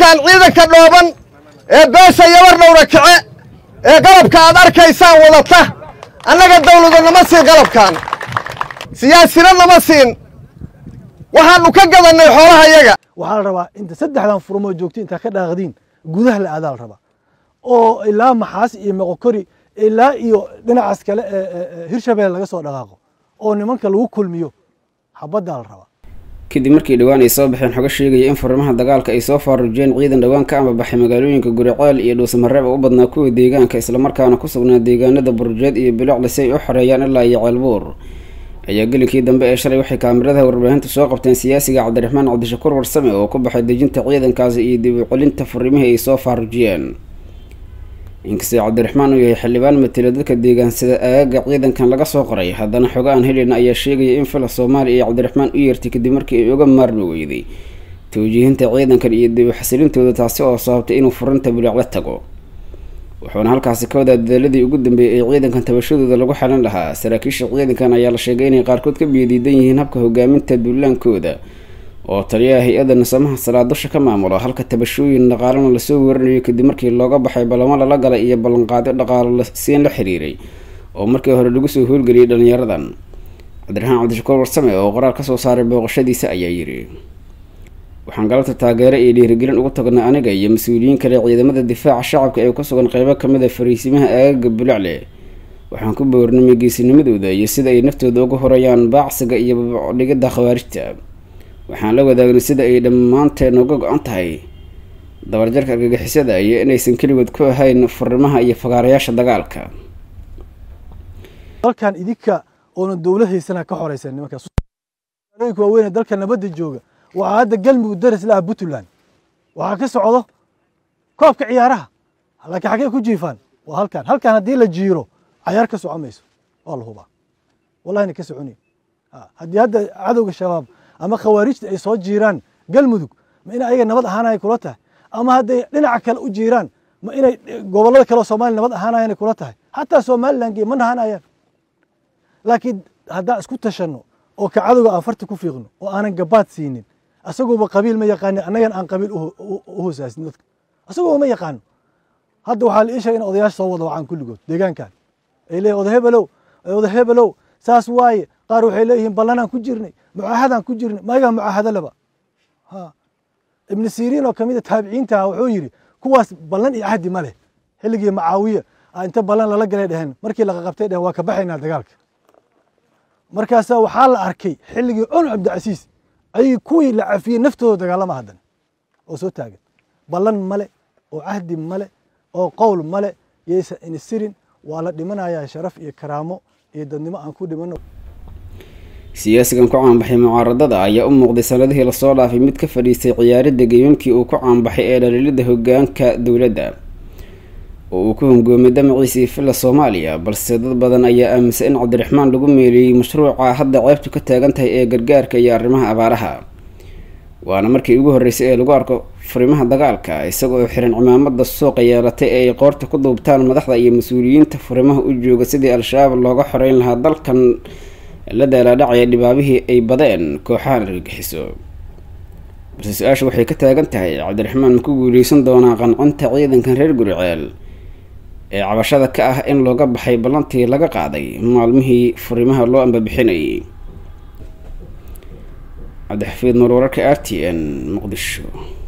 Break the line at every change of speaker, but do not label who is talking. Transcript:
nimankan ciidanka dhooban ee beesha yabar dhowra kice ee qalabka aad arkaysaan wadata annaga dawladu nama siin qalabkan siyaasina nama siin waxaannu ka gadannay xoolaha yaga
waxaa la rabaa inta saddexdan furmoo joogto intaa ka dhaaqdiin gudaha la aadaa la rabaa oo ilaa maxaas iyo meqokori ilaa iyo dhinacaas kale ee hirshabelle laga soo dhaqaaqo oo nimanka lagu kulmiyo xabaddaa la rabaa
kadib markii dhowaan ay soo baxeen xogo sheegaya in furimaha dagaalka ay soo faarujeen ciidan dhowaan ka ambabaxay magaalooyinka guriceel iyo dhuusamareeb oo u badnaa kuwa deegaanka islamarkaana ku sugnaa deegaanada burjeed iyo bilocle si ay u xoreeyaan ilaa iyo ceelbuur ayaa gelinkii dambe ee shalay waxay kaamiradaha warbaahinta soo qabteen siyaasiga cabdiraxmaan cabdishakuur warsame oo ku baxay dejinta ciidankaasi iyo dib u celinta furimihii ay soo faarujiyeen inkastoo cabdiraxmaan uu yahay xildhibaan matelo dadka deegaansada aagaga ciidankan laga soo qoray haddana xogo aan helina ayaa sheegaya in fila soomaaliya iyo cabdiraxmaan u yeertay kadib markii ay uga maarmi weyday tawjiihinta ciidankan iyo dib u xasilintooda taasi oo sababtay inuu furinta biloocla tago wuxuuna halkaasi ka wadaa dadaaladii ugu dambeeyay ee ciidankan tabashadooda lagu xalin lahaa saraakiisha ciidankan ayaa la sheegay inay qaarkood ka biyadiidan yihiin habka hogaaminta duulaankooda oo taliyaha hay-adda nasamaha salaadusha ka maamulo halka tabashooyin dhaqaalana lasoo warinayo kadib markii looga baxay ballamo lala galay iyo ballanqaadyo dhaqaalo siin la xiriiray oo markii hore lagu soo howlgeliyay dhalinyaradan cabdiraxmaan cabdishakuur warsame oo qoraal kasoo saaray booqashadiisa ayaa yidhi waxaan galabta taageero iyo dhiirigelin ugu tagnay aniga iyo mas-uuliyiin kale ciidamada difaaca shacabka ee ku sugan qeybo kamid a fariisimaha aagaga bulacle waxaan ku boornamay geesinimadooda iyo sida ay naftooda uga horayaan baacsiga iyo babacdhigida khawaarijta waxaan la wadaagnay sida ay dhammaanteen uga go-an tahay dabarjarka argagixisada iyo inaysan keligood ku ahayn furimaha iyo fagaarayaasha dagaalka
dalkan idinka oona dowlad haysana ka xoreysan nimankaas magaalooyinka waaweyn dalka nabadda jooga waxaa hadda galmudug daris laha puntland waxaa ka socdo koobka ciyaaraha laakiin xaggee ku jiifaan waa halkan halkan haddii la jiiro cayaar ka soco mayso waa la hubaa wallahina ka soconi haddii hadda cadowga shabaab ama khawaarijta ay soo jiiraan galmudug ma inay ayaga nabad ahaanaya kula tahay ama hadday dhinaca kale u jiiraan ma inay gobollada kale oo soomaliya nabad ahaanayan kula tahay xataa somaliland ma nahanayaan laakiin haddaan isku tashanno oo ka cadowga aan farta ku fiiqno oo aanan gabaad siinin asagooba qabiil ma yaqaanin annagan aan qabiil u hoosaasin dadka asagooba ma yaqaano hadda waxaa la ii sheegay in odayaasha soo wada wacaan kulligood deegaankan ay leeyihin oda hebelow oda hebelow saas waaye qaar waxay leeyihiin ballanaan ku jirnay mucaahadaan ku jirnay mayagaa mucaahado laba ha ibnu siriin oo kamid a taabiciinta ah wuxuu yidhi kuwaas ballan iyo cahdi ma leh xilligii macaawiya inta ballan lala galay dheheen markii laqaqabtay dheheen waa ka baxaynaa dagaalka markaasaa waxaa la arkay xilligii cumar cabdicasiis ayay kuwii la cafiyey naftooda dagaalama haddan oo soo taagan ballan male oo cahdi male oo qowl male yaysan inisirin waa la dhimanayaa sharaf iyo karaamo iyo dadnimo aan ku dhimano
siyaasigan ku caanbaxay mucaaradada ayaa u muuqday sanadihii lasoo dhaafay mid ka fadhiistay ciyaaridda geymamkii uu ku caanbaxay ee dhaliilada hogaanka dowladda oo uu ku hongoomay damaciisii filla soomaaliya balse dad badan ayaa aaminsan in cabdiraxmaan lagu meeleeyey mashruuca hadda ceebtu ka taagan tahay ee gargaarka iyo arrimaha abaaraha waana markii ugu horreysay ee lagu arko furimaha dagaalka isagoo xiran cimaamada suuqa yeelatay ee ay qoorta ku duubtaan madaxda iyo mas-uuliyiinta furimaha u jooga sidii al-shabaab looga xoreyn lahaa dalkan la daalaadhacaya dhibaabihii ay badeen kooxahan argagixiso balse su-aasha waxay ka taagan tahay cabdiraxmaan ma ku guuleysan doonaa qancinta ciidankan reer guriceel ee cabashada ka ah in looga baxay ballantii laga qaaday maalmihii furimaha loo ambabixinayay cabdixafiid mar wararka r t n muqdisho